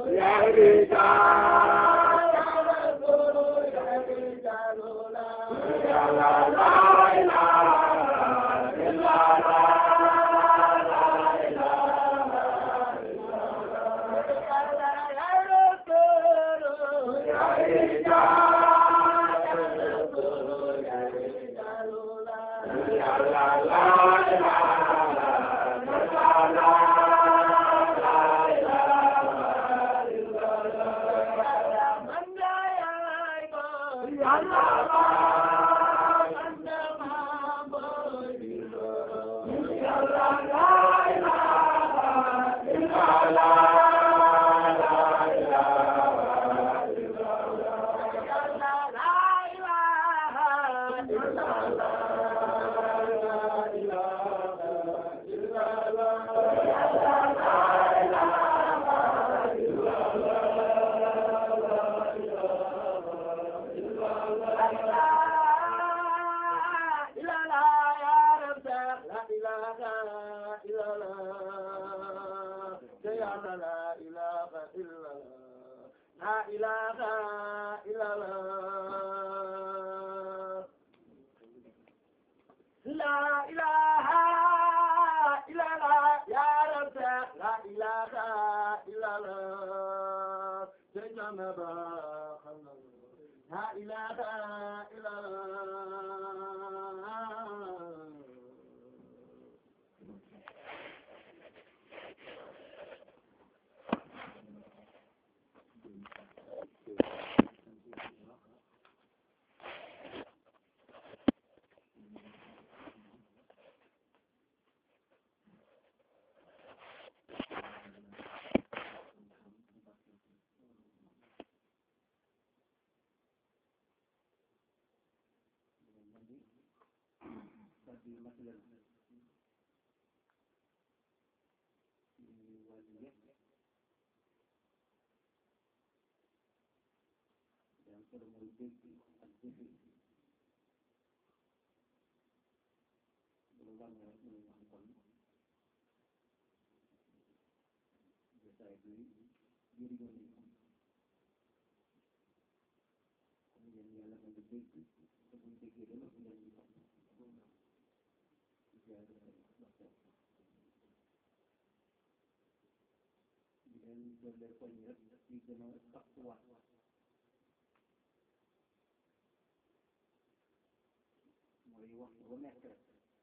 mooy waxtu bu nekk rek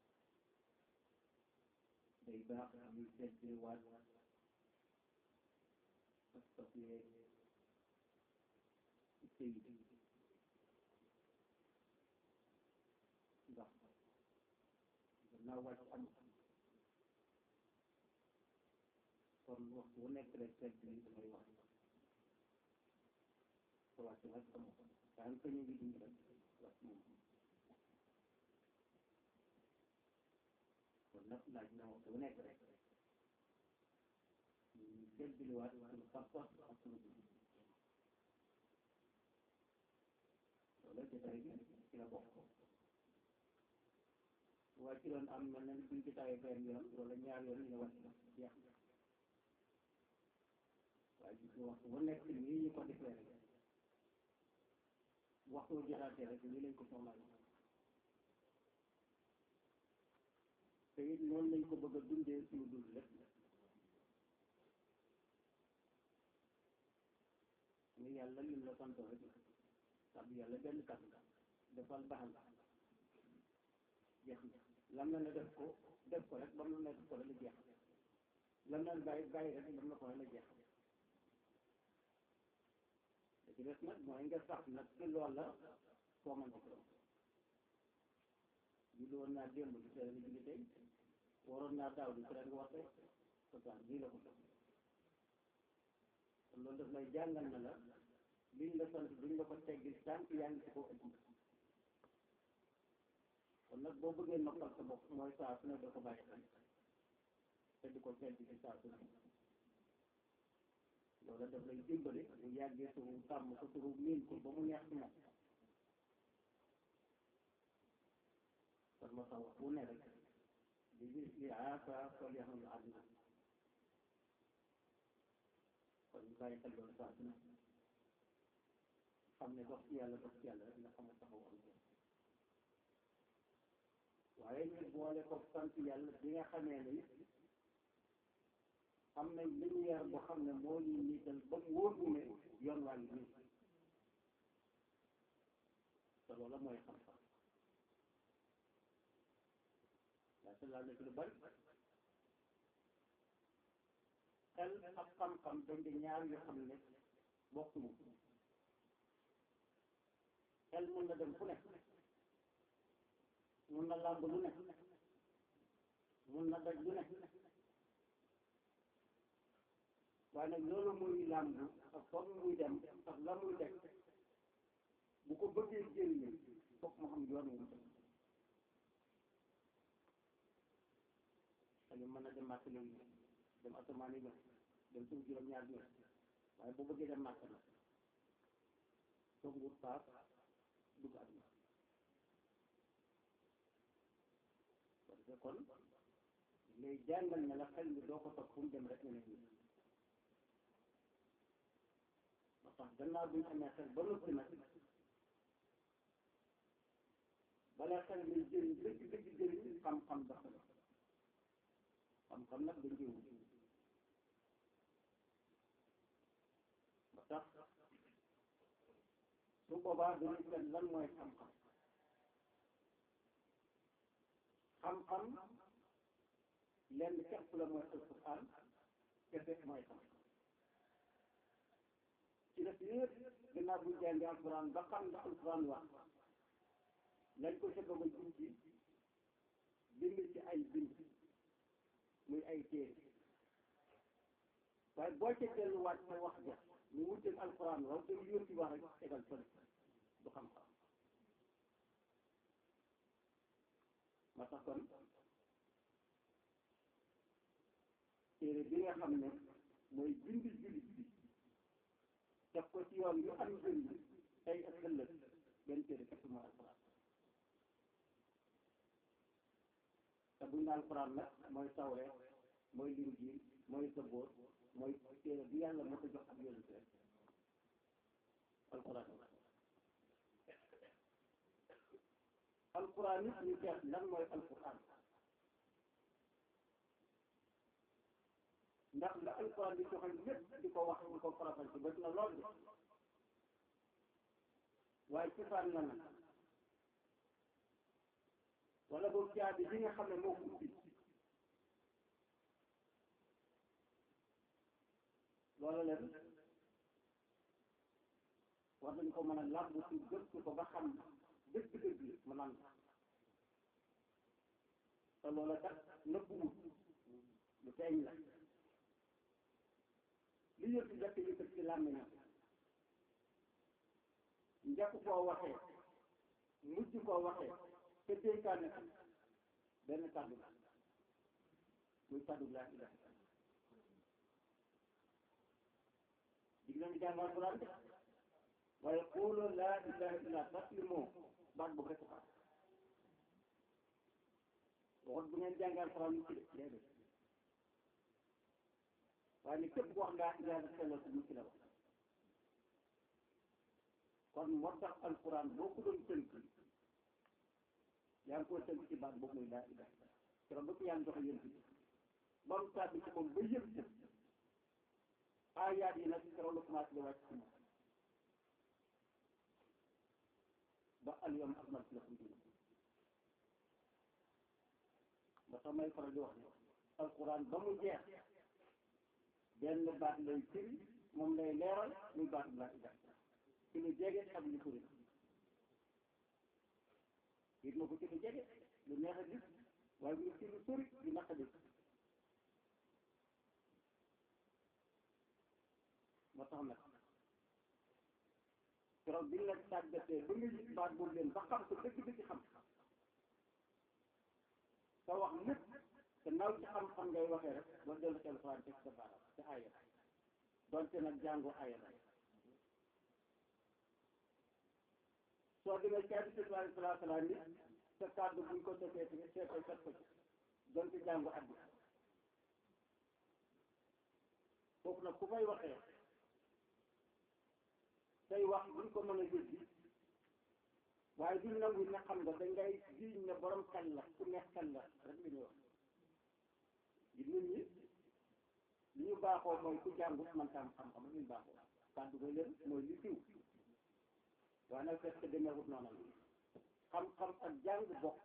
day baax ñuy seetlu waat pas-pas yeeg itte yi ndax gannaaw wàcc am kon waxtu bu nekk rek seetlu yi damay wax te wàcc nag am daan ko ñu ngi dund rek wàcc moom kon nag laaj na waxtu bu nekk rek ñu seetluwaat suñu pas-pas ak suñu dund loolu jotaay bi ci la bokk waaye ci doon am mel na buñ jotaayee benn yoon wala ñaar yoon ñu ne wàcc na jeex na waaye gis nga waxtu bu nekk nii ñu ko defee rek waxtu jotaatee rek nii lañ ko soxlaa te it noonu lañ ko bëgg a dundee suñu dund lépp ni yàlla lim la sant rek sax yàlla benn kàddu defal baax na jeex na lam na ne def ko def ko rek bam na ne def ko rek la jeex lam na bàyyi bàyyi rek bam na ko rek la jeex da ci des nag mooy nga sax nag ci lool la foo mën ko julli woon naa démb di tere julli tey waroon naa daaw di tere nga war tey pourtant lii la ko def kon loolu daf lay jàngal na la liñ la sant duñ la ko teggil tànk yaa ngi ci koo ëpp kon nag boo bëggee noppal sa bopp mooy saa su ne da ko bàyyi xel te di ko tedd ci saa su ne loolu daf lay dimbali bu yàggee suñu tàmm ko suñu miin ko ba mu neex ci moom kon moo tax wax bu ne rek di gis li aasa sol yaxam àdduna kon bàyyi xel loolu saa su ne xam ne dox ci yàlla dox ci yàlla rek nga xam ne taxaw am waaye ñu boole ko sant yàlla bi nga xamee ne it am nañ lumière boo xam ne moo ñu niital ba mu wóor ne yoon waa ngi nii te loola mooy xam-xam waaye te laal na ci lu bari xel ak xam-xam dañ di ñaar yoo xam ne bokkuñu xel mun na dem fu ne mun na làmb lu ne mun na daj lu ne waaye nag loolu muy làmb ak foog muy dem ak la muy def bu ko bëggee jëriñu foog mu xam yoon wu mu xel mën na dem màkk léegi dem asamaan yi ñëw dem suuf juróom-ñaar ñëw waaye bu bëggee dem màkk na foog wut paas dugg àdduna parce que kon lay jàngal ne la xel mi doo ko topp fu mu dem rek nga ne nii ba tax gannaaw bi ñu amee xel ba noppi nag bala xel mi jëriñ dëgg dëgg jëriñ xam-xam dafa la xam-xam nag dañ koy wut ba tax su boobaa dañuy seet lan mooy xam-xam xam-xam lenn képp la mooy alquran kese mooy xam-xam ci def yëpp gannaaw bu jàngee alquran ba xam la alquran wax lañ ko ca bëgg a junji bind ci ay bind muy ay téere waaye boo ca delluwaat sa wax ja ñu wutal alquran waaw te lu yónti wax rek tegal fële du xam-xam ma tax kon téere bi nga xam ne mooy bind jullit bi def ko ci yoon yu am njëriñ tey ak ëllëg benn téere képp mooy alquran te buñ ne alquran nag mooy tawreet mooy linjiil mooy sabóor mooy téere bi yàlla moo ko jox ak yonent rek alquran alquran it ñu seet lan mooy alquran ndax la alquran di joxe lépp di ko wax di ko farafal ci bët na lool de waaye ci fan la nag wala boobu caabi bi nga xam ne moo ko ubbi loolu leen war nañ ko mën a làmb ci gëstu ko ba xam dëgg-dëgg mu nan te loola kat nëbbuwut lu feeñ la li yëpp njëkk yëkkat ci làmmiñam njëkk koo waxee mujj koo waxee te dénkaane ko benn kàddu la muy kàddu laa ilaha dig nañu jàng alquran de waaye xooloo laa ilaha illa taslimoo baat boobu rek ko waxut bu ngeen jàng alquran mu ci de déedéet waaye ni képp ku wax laa ilaha sellal ko mu ci la wax kon moo tax alquran boo ko doon tënk yaa ngi ko tënk ci baat boobu muy laa ilaha keroog ba ko yaa ngi joxe yéen bi ba mu tàbbi ci moom ba yëpp ci aayaat yi nag keroog la commencé di wàcc ci moom ba al yawma akmaltu lakum diinakum ba tax may faral di wax ne alquran ba mu jeex benn baat lay firi moom lay leeral muy baat laa ilaha ci lu jege ak lu sori it na ko ci lu jege lu neex a gis waaye bu ci lu sori lu naq a gis moo tax nag keroog bi la tàggatee ba nga gis baat boobu leen ba xam ko dëgg-dëgg xam sa wax lépp te naw ci xam-xam ngay waxee rek boo dellu ci alxuraan teg sa baaraam ci aaya donte nag jàngoo aaya la soo demee ci hadiis bi alayhi salaatu salaam ni sa kàddu buñ ko defee ci seetee set ko ci donte jàngu addi foofu nag ku fay waxee say wax duñ ko mën a jëndi waaye duñ nangu ne xam nga dañ ngay jiiñ ne borom xel la ku neex xel la rek li ñuy wax gi nit ñi li ñu baaxoo mooy ku jàngut man tam xam-xam li ñu baaxoo kàddu ko leen mooy li siw waaye nag fekk demeewut noonu la xam-xam ak jàng bokk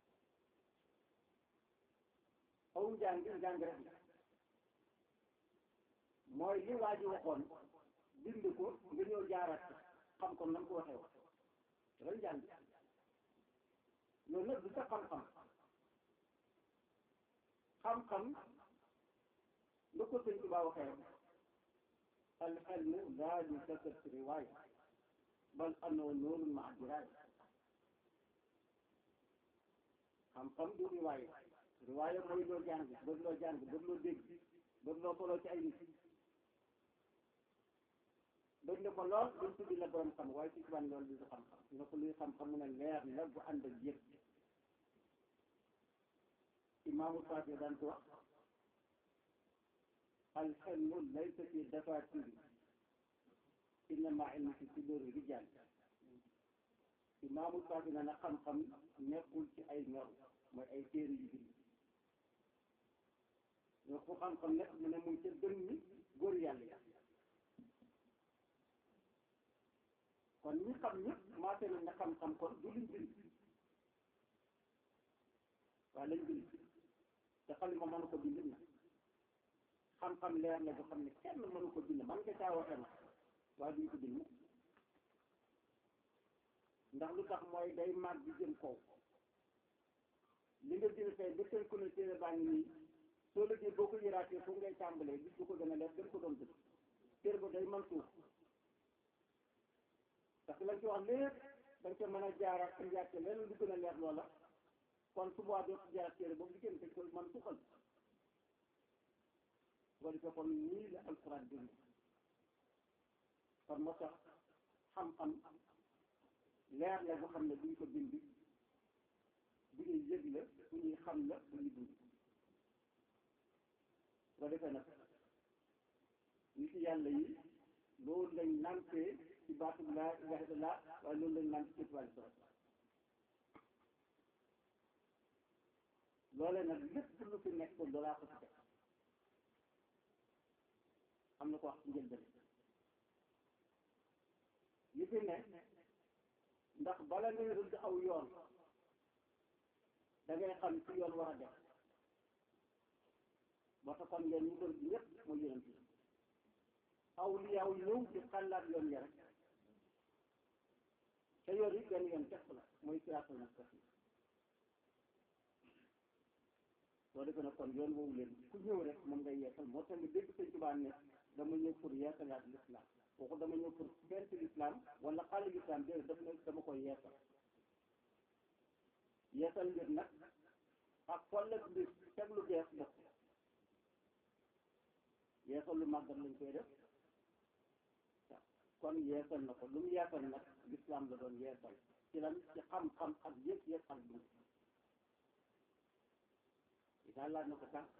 aw njàng njàng rek la mooy li waa ji waxoon bind ko nga ñëw jaaraat ko xam ko nam ko waxee wax dafay njàng loolu nag du sa xam-xam xam-xam lu ko sëñ Tuubaa waxee rek al ilmu laa yuktasab riwaaya bal annahu nuurun ma'a diraaya xam-xam du riwaaya riwaaya mooy loo jàng bëgg loo jàng bëgg loo dégg bëgg loo solo ci ay nit bëgg na ko lool dañ tuddi la borom xam waaye ci tubaab loolu du xam-xam ñu ne ko luy xam-xam mu ne leer la bu ànd ak yëpp imaamu Saafi daan ko wax al ilmu laysa fi dafaatiri innama ilmu fi suduuri rijaal imaamu Saafi na na xam-xam nekkul ci ay ñor mooy ay téere yu bind ñoo ko xam-xam nekk mu ne muy ca dën ni góor yàlla ya kon ñi xam ñëpp maate nañ na xam-xam kon du luñ bind waaye lañ bind te xalima mënu ko bind na xam-xam leer la boo xam ne kenn mënu ko bind man nga caa waxee na waaye duñ ko bind ndax lu tax mooy day màgg di jëm kaw li nga bind tey ba tënku ne téere baa ngi nii soo liggéey boo ko yëraatee fu ngay tàmbalee gis bu ko gën a leer gën ko doon dëkk téere ba day mën suuf parce que lañ ci wax lépp dañ ko mën a jaaraat ci njàcce leneen lu gën a leer loola kon su boobaa doo ci jaaraat téere boobu liggéey dañ koy mën suqal su ko defee kon nii la alxuraan bind kon moo tax xam-xam leer la boo xam ne duñ ko bind bu ñuy yëg la bu ñuy xam la bu ñuy dund su ko defee nag nit yàlla yi loolu lañ nampee ci baatu laa ilaaha illallaah waaye loolu lañ naan ci wàllu solo loole nag lépp lu fi nekk loolaa ko ci def am na ko wax ci njëlbeen yi fi ne ndax bala ngay rëdd aw yoon da ngay xam ci yoon war a def ba tax kon ngeen ñu doon ci ñëpp mooy yonent yi aw li yaw ñëw di xalaat yoon ya rek te yoon yi benn yoon képp la mooy siraatal mustaqim soo defee nag kon yoon woowu leen ku ñëw rek moom ngay yeesal moo tax nga dégg sëñ Tuubaa ne dama ñëw pour yeesalaat l'islam kooku dama ñëw pour fent l'islam wala xale l'islam déedéet daf ne dama koy yeesal yeesal mbir nag ak follet mbir teg lu bees bokk yeesal lu màggat lañ koy def kon yeesal na ko lu mu yeesal nag l'islam la doon yeesal ci lan ci xam-xam ak yëpp yëpp ak dund daal laaj na ko sànq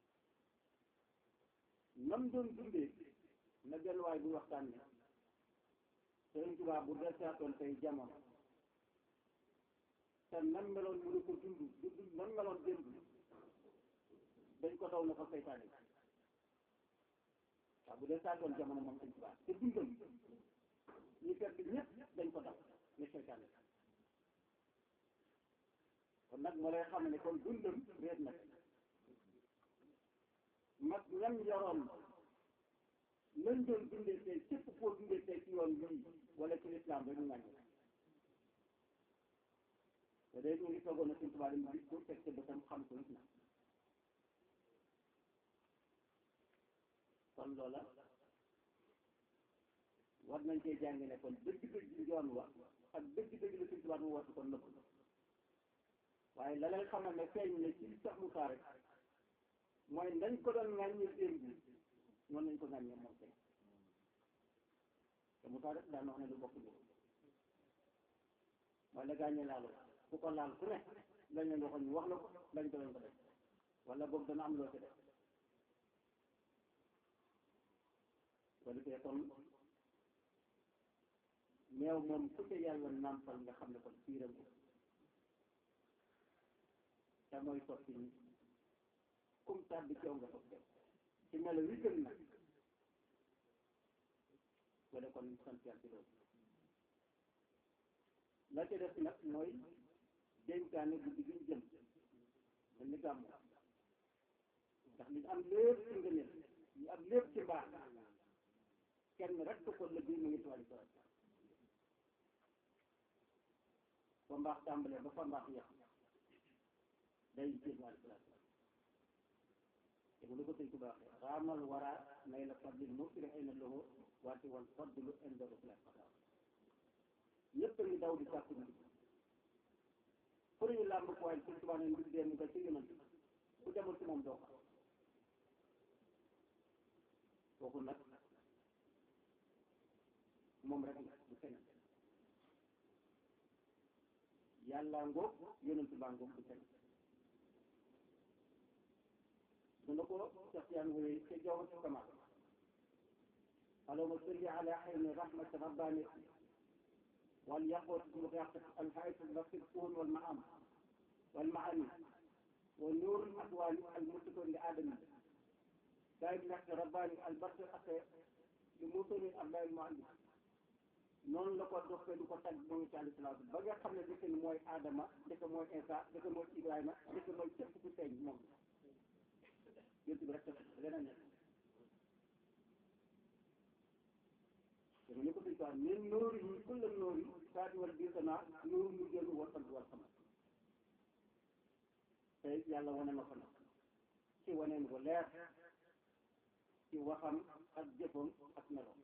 nam doon dundee na benn waay bu waxtaan ne Sëriñ Tuubaa bu desaatoon tey jamono te nan meloon mënu ko dund du nan meloon démb dañ ko daw na ko seytaane waaw bu desaatoon jamono moom Sëriñ Tuubaa te dundam ñu fekk ñëpp dañ ko daw ne seytaane kon nag moo lay xam ne kon dundam réer na mag ñam yoroon lañ doon dundee tey képp koo dundee tey ci yoon bii wala ci lislaam rek ñu ngàññi te day ñu ngi toogoon na suñ tubaab yi mu gis ko teg ca bëtam xam ko it na kon loola war nañ cee jàng ne kon dëgg-dëgg yoon wa ak dëgg-dëgg la suñ tubaab mu woote kon nëpp waaye la lay xamal ne feeñ ne ci sax mu rek mooy nañ ko doon ŋàññee démb noonu lañ ko ŋàññee moom tey te mu tax rek daan wax ne lu bokk bi mooy la gàññee laalu ku ko laal ku ne lañ leen waxoon ñu wax la ko lañ ko lañ ko def wala boog dana am loo ci def ko defee kon meew moom ku ca yàlla nàmpal nga xam ne kon fiiram ko te mooy soppi ni kum tàbbi ci yow nga soppi ci melo wi gën nag wala kon sant yàlla ci loolu la ca def nag mooy dénkaane guddi gi ñu jëm mel ni gàmmu ndax li am lépp ci ngëneel li am lépp ci mbaax kenn rek ko la bii mu ngi tuwali sa fa mbaax tàmbalee ba fa mbaax yàq day jéem wàllu salaat te bu lu ko sëñ ku baaxee raamal wara nay la fadlil mufiri ay na loxo waate wal fadlu inda rasulat ñëpp a ngi daw di sàkku ndig pour ñu làmb ko waaye sëñ Tuubaa ne ndig dee mu nga ci yonent ku demul ci moom doo ko kooku nag moom rek la du keneen yàlla ngoog yonent baa ngoog du keneen dana ko sax yaan wooye ca jaww ci kamal allahumma salli ala ayni rahmat rabbani wal yaqut mutaqat al hayat al basir kuhun wal maam wal maani wa nur al aqwali al mutakon li adami daay bi nag rabbani al basir ak li musoni abdal al muallim noonu la ko doxee du ko tag moom ci alayhi salaatu ba nga xam ne dëkk mooy Adama dëkk mooy Isa dëkk mooy Ibrahima dëkk mooy képp ku feeñ moom yéen bi rek leneen nekk dama ne ko suñ quoi min nóori yi kulla nóori saati wal biisanaa nóor mu génn war sant war sama tey yàlla wane na ko nag ci waneen ko leer ci waxam ak jëfam ak meloom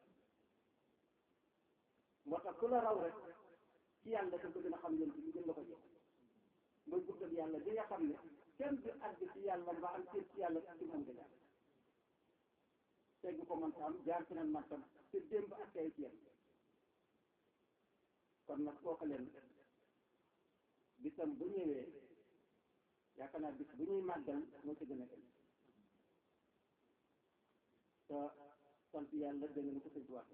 moo tax ku la raw rek ci yàlla dafa gën a xam yéen ci lu gën la ko jox mooy guddal yàlla bi nga xam ne kenn du àgg ci yàlla mbaa am ci yàlla ci moom nga jaar tegg ko man tam jaar ci nan man tam te démb ak tey ci yéen kon nag kooku leen bisam bu ñëwee yaakaar naa bis bu ñuy màggal moo ci gën a gën te sant yàlla dégg nga ko sëñ waxee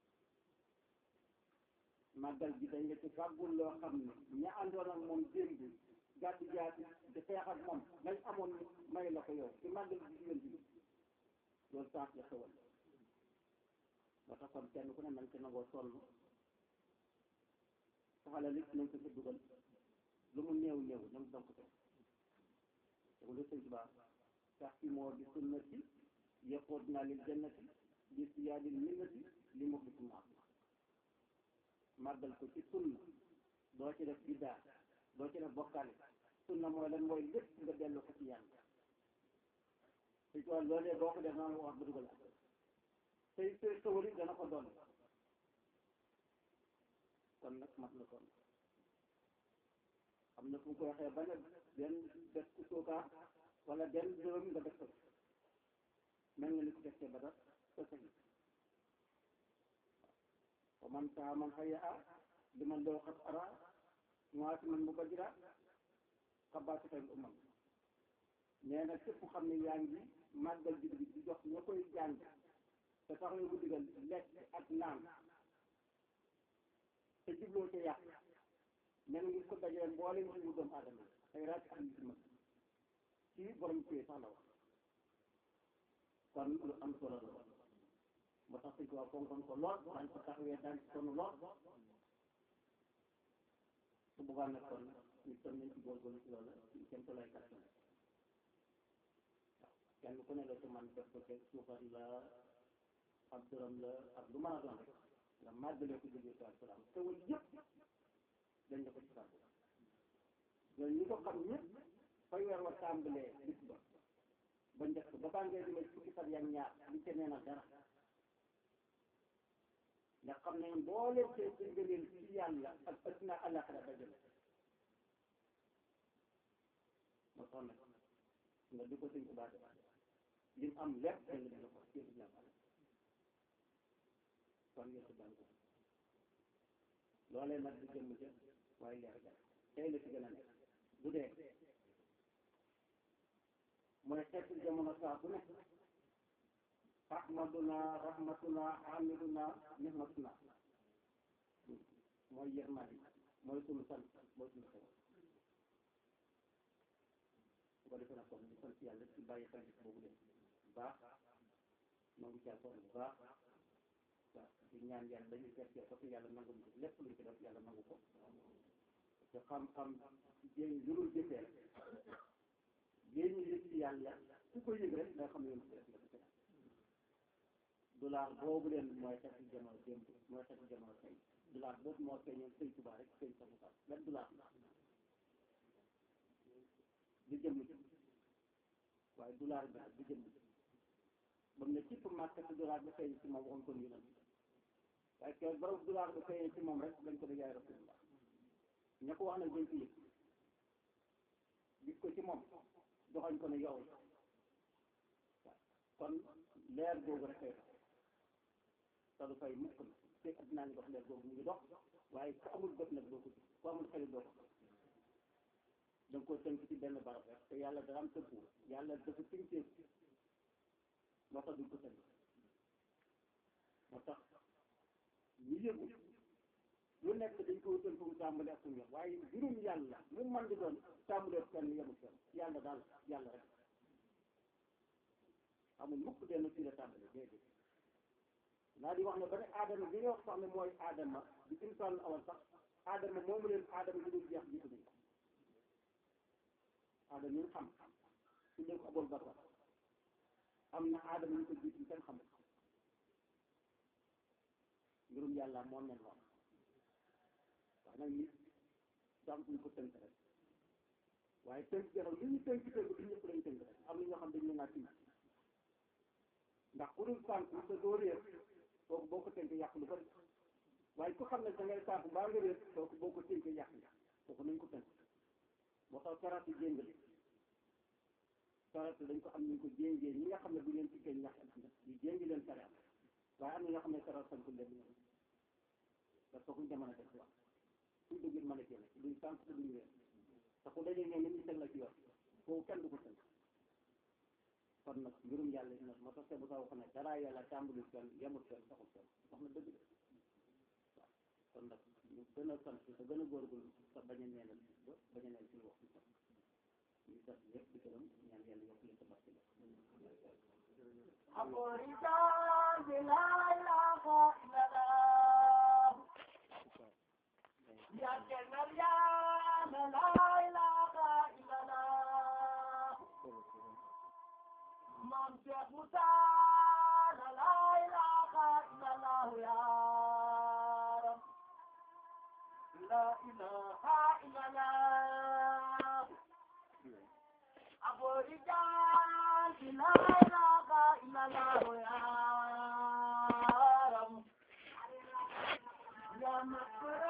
màggal gi dañ la ci fàggul loo xam ne ña àndoon ak moom démb gàddu jaati di xeex ak moom lañ amoon may la ko yow ci màggal gi jigéen bi loolu saas la xewal ba tax kon kenn ku ne nañ ci nangoo sonn saxala li nañ ko ci dugal lu mu néew néew na mu donc te te lu sëñ Tuubaa sax ci moo di sunnati yaqood naa lil jannati bi siyaadil minnati li muxlisin maam màggal ko ci sunna doo ci def biddaa doo ci def bokkaale sunna mooy lan mooy lépp nga dellu ko ci yàlla su ko loolee boo ko def naa wax ba dugal ak tey tey xëwali dana ko doon kon nag mat na sonn xam na fu mu ko waxee ba ne benn def ku suukaar wala benn dërëm nga def ko mel nga ni ko defee ba dara sa sañ wa man saa man xëya a li man loo xat ara ñuwaati man mu bajira xabaati xel umam nee na képp xam ne yaa ngi màggal jib bi di jox ña koy jàng te tax nga ko digal lekk ak naan te jubloo ca yàq mel ngi ko dajee mboolem suñu doomu aadama ay raaj ak nit ma ci borom téye sax la wax kon lu am solo la moo tax suñ ko wax fonkoon ko lool daañ ko taxawee daañ ko sonn lool su boobaa nag kon ñu son nañ ci góorgóorlu ci loolu ci kenn ko lay kàttan waaw kenn ku ne la ci man def ko te suufar la ab dërëm la ak lu mën a doon rek nga màggalee ko jógee ci alquran xewal yëpp dañ la ko ci fàggu loolu ñi ko xam ñëpp fay weer wa tàmbalee bis ba ba njëkk ba baa ngay demee fukki fan yak ñaar li ca nee na dara nga xam ne mbooleem seen ci ngëneel ci yàlla ak adduna àllaaxira dajale moo tax nag nga di ko sëñ ko baate lim am lépp dañ la dina ko yëpp dina am kon yëpp daan ko loolee nag di jëmm jë waaye leer ga tey la ci gën a nekk bu dee mooy xeetu jamono saa bu nekk ahmaduna rahmatuna hamiduna nihmatuna mooy yërmande mooy sunu sant mooy sunu xew su ko defee nag kon ñu sant yàlla ci bàyyi xel boobu leen bu baax noo ngi caa sonn bu baax waaw di ñaan yàlla dañuy fekkee ko te yàlla nangu ñu lépp luñ ci def yàlla nangu ko te xam-xam jéem lu dul jëfee rek yéen ñu yëg ci yàlla ku ko yëg rek nga xam ne yoon si def la dollar boobu leen mooy xeet ci jamono démb mooy xeet ci jamono tey dollar boobu moo feeñoon sëñ Tuubaa rek sëñ sa Musaa benn dollar du jëmm ci waaye dollar bi du jëmm ci ba mu ne cipp màkk te dollar bi feeñ ci moom waxoon ko ñu waaye ke borom dollar bi feeñ ci moom rek dañ ko def yaay rasulullah ña ko wax nag dañ ko yëg gis ko ci moom doxañ ko ne yow kon leer googu rek kay dox te du fay mukk na te addinaa ngi dox leer googu mu ngi dox waaye ku amul bët nag doo ko gis ku amul xel doo ko da nga ko tënk ci benn barab rek te yàlla dara am tënku yàlla dafa tënkee moo tax duñ ko tënk moo tax ñu yëgu lu nekk dañ ko wutal fu mu tàmbali ak fu mu yor waaye mbirum yàlla mu man di doon tàmbalee fenn yemul fenn yàlla daal yàlla rek amul mukk benn fii la tàmbali déedéet naa di wax ne ba ne aadama bi nga wax sax ne mooy aadama bi insaan awal sax aadama moomu leen aadama bi dul jeex jiitu nañ ko aadama ñu xam su dee ko abol basar am na aadama ñu ko jiitu kenn xamul mbirum yàlla moom mel noonu wax nag nit daam suñ ko tënk rek waaye tënk jaral li ñu tënk tënk du ñëpp lañ tënk rek am na ñoo xam dañ ne naa tiit ndax ku dul sànku te doo réer kooku boo ko tënk yàq lu bari waaye ku xam ne da ngay sànku baa nga réer kooku boo ko tënk yàq nga kooku nañ ko tënk moo tax sarat yi jéngale sarat dañ ko am ñu ko jéngee ñi nga xam ne bu leen tikkee ñax ñu jéngi leen sarat waaye am na ñoo xam ne sarat sankul leen ñoom parce que kuñ jamono def wax suñ dëggit mën a génn duñ sànk te duñ réer te ku dajee ñoom ñu teg la ci yoon foofu kenn du ko tënk kon nag mbirum yàlla yi nag moo tax bu sax wax ne dara yàlla tàmbali fenn yemul fenn saxul fenn wax na dëgg de waaw kon nag ñu gën a sant te gën a góorgóorlu te bañ a neenal ba bañ a neenal suñu wax sax ñu sant ñëpp di gërëm ñaan yàlla yokk leen sa barke la أبو رجال لا إله إلا الله يا جنر يا لا إله إلا الله مام شيخ موسى لا إله إلا الله يا رب لا إله إلا الله أبو رجال لا إله إلا الله يا رب يا مغفر